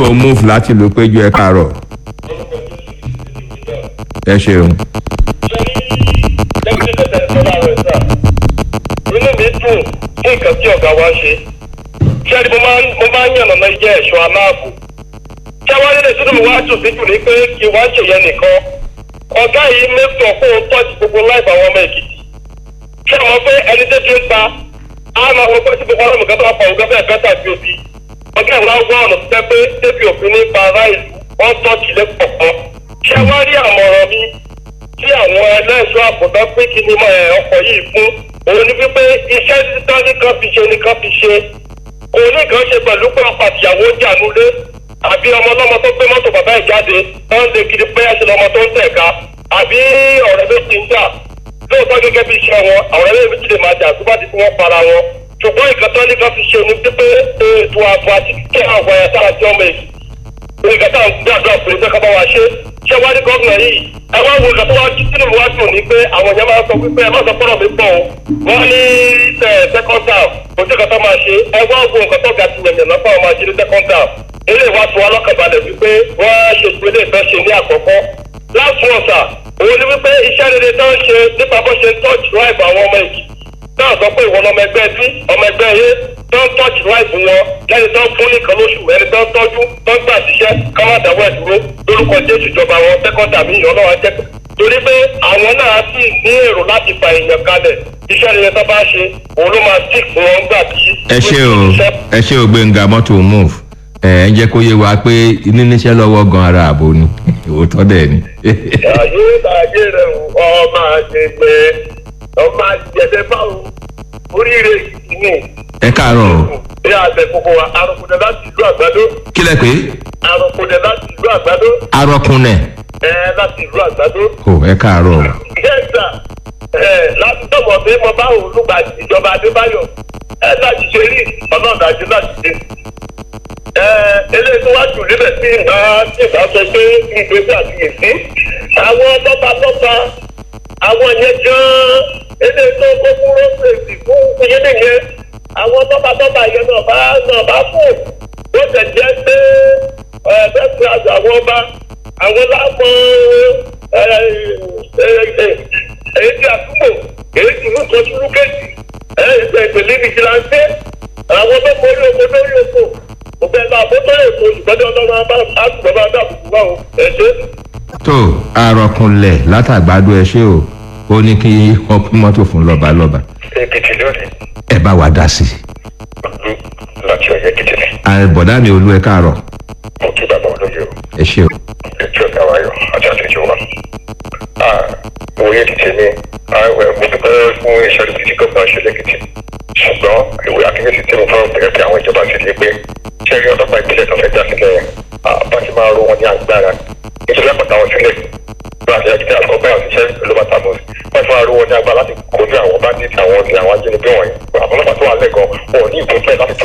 move láti ló péjú ẹ káàárọ̀ ẹ ṣeun. inú mi dùn fún nǹkan tí ọ̀gá wa ṣe ṣé ẹni mo máa ń yànnà náà jẹ́ ẹ̀ṣọ́ aláàbò ṣé wọ́n nílé sínú mi wá dùn sí jù ní pé kí wọ́n ṣèyẹn nìkan ọ̀gá yìí mẹ́tọ̀ kó o tọ́jú gbogbo láìpẹ́ àwọn ọmọ èkìtì ṣé ọmọ pé ẹni tó ti ń pa á máa wọ pé tí gbogbo ọlọ́mọ kan tó wà pa òun gẹ́gẹ́ bẹ́ẹ̀ tàbí òbí ọ̀gá ìwà wọ ọ̀nà tó tẹ́ pé débi òfin ní pa ará ìlú wọ́n tọ́jú lẹ́kọ̀ọ̀kan ṣé wọ́n rí àmọ̀ràn mi tí àwọn ẹlẹ́ṣọ́ àbùdá pé kí ni ọkọ̀ yìí fún òun ni wípé iṣẹ́ títọ́ ní kan fi ṣe ní kan fi ṣe òun ní kan ṣe pẹ̀lú pé ọkọ̀ àtìyàwó jànúlé àbí ọmọ ọlọ́mọ tó gbé mọ́tò bàbá ẹ̀ jáde tó ń lè kiri pé ẹ̀ṣẹ̀ lọ́mọ tó ń tẹ̀ka àbí ọ̀rẹ́ méjì ń jà lóòótọ́ gẹ́gẹ́ bí iṣẹ́ wọn àwọn ọ̀rẹ́ méjì lè máa jà tó bá ti fi wọ́n para wọn ṣùgbọ́n ìkàtọ́ ní kan fi ṣe ní pípé ètò ààbò àti kíkẹ́ àwọn ẹ̀yà sára jẹ́ ọmọ èyí ìgbàtà ń gbàdúrà pé pé kábà wá ṣe ṣé wá ní gómìnà yìí ẹ wá wo ìgbà tó wá jí sínú wá dùn ní pé àwọn èèyàn máa sọ wípé ẹ má sọ fọ́nà mi pọ̀ o wọ́n ní second down kò sí kàtà máa ṣe ẹ wá wo nǹkan tó ga ti wẹ̀yẹ̀ náà fáwọn máa ṣe ní second down ilé ìwà tó wá lọ́kànbalẹ̀ wípé wọ́n ṣe ìpínlẹ̀ ìfẹ́ ṣe ní àkọ́kọ́ last month òun ni wípé iṣẹ́ rere tó ń ṣe nípa bó ṣe ń touch life àwọn ọmọ èkì náà sọ pé ìwọ ọmọ ẹgbẹ́ bí ọmọ ẹgbẹ́ yé tó ń tọ́jú láìpù wọn lẹ́ni tó ń fún nìkan lóṣù ẹni tó ń tọ́jú tó ń gbà síṣẹ́ ká má dáwọ́ ẹ̀ dúró lórúkọ jésù ìjọba wọn sẹ́kọ́ndà mi ìyọ́nà wa jẹ́ torí pé àwọn náà sì ní èrò láti fa èèyàn kalẹ̀ iṣẹ́ rere tó bá ṣe òun ló máa stick fún wọn gbà tí. ẹ ṣe o ẹ ṣe o gbẹ̀ngà mọ́tò move ẹ ẹ jẹ́ kó yé wa pé níníṣẹ́ lọ́wọ́ gan ara àbò ni òótọ́ dẹ̀ ni. ayé ayé rẹ ọmọ àṣegbè ọmọ àjẹsẹ báwo oríire ìní. ẹ káàárọ̀ o. bí àṣẹ kókó wa arúgbó láti ìlú àgbàdo. kí lẹ pé. arúgbó láti ìlú àgbàdo. arọkùnrin. ẹ láti ìlú àgbàdo. o ẹ káàárọ̀ o. yẹ́sà ẹ láti tọ̀mọ̀ pé mo bá òun lùgbà ìjọba adébáyọ̀ ẹ láti ṣe rí ọlọ́run àti láti ṣe. ẹ eléyìí tó wá jù níbẹ̀ sí ìgbà tí ìgbà sọ pé ìgbésẹ̀ àti ìsín àwọn tọ́patọ́pa àwọn yẹn gan-an eléyìí tó kó kúrò fèsì fún ìyẹn yẹn àwọn tọ́patọ́pa yẹn náà bá náà bá fún ó tẹ̀ jẹ́ pé ẹ̀ẹ́dẹ́gbẹ́ àgbà àwọn ọba àwọn láàmú èyí tí àdúgbò èyí tí mú kan túrú kéjì ìpèlè nìjìláńtẹ́ àwọn tó kọrí oko lórí oko òbẹ̀ náà àbótọ́ èkó ìgbẹ́jọ́ ọlọ́run àtúbọ̀ bá dàbùkù wá o ẹ̀ ṣe. tó arọkùnlẹ̀ látàgbàdo ẹ ṣé o ó ní kí wọ́n pín mọ́tò fún lọ́balọ́ba èkìtì lónìí ẹ bá wa dá sí i. ọdún láti ọyọ èkìtì ni àbọ̀dá mi olú ẹ káàárọ̀ mo kí bàbá olóye o ẹ ṣé o. ètò ọ̀gá wa yọ àti àtẹ̀jọ́ wa. òye èkìtì ni mo dúpẹ́ fún iṣẹ́ èkìtì gómìnà ṣe lẹ́kìtì ṣùgbọ́n ìwé akínyẹ̀sì tí mo fẹ́ bẹ̀rẹ̀ pé àwọn ìjọba ti di pé ṣé rí ọlọ́pàá ìpínlẹ̀ tó fẹ́ dá sílẹ̀ yẹn bá ti máa ro wọn ní agbára nítorí àpàtà wọn sílẹ̀ bá a ti ẹ̀kìtì àkọ́kọ́ báyọ̀ ṣiṣẹ́ ló bá tàbọ̀ wọ́n ti máa ro wọn ní agbára láti kojú àwọn bá ní ti àwọn ajínigbé wọ̀nyí àwọn ọlọ́pàá tó wà lẹ́gàn wọn ò ní ìbò fẹ́ láti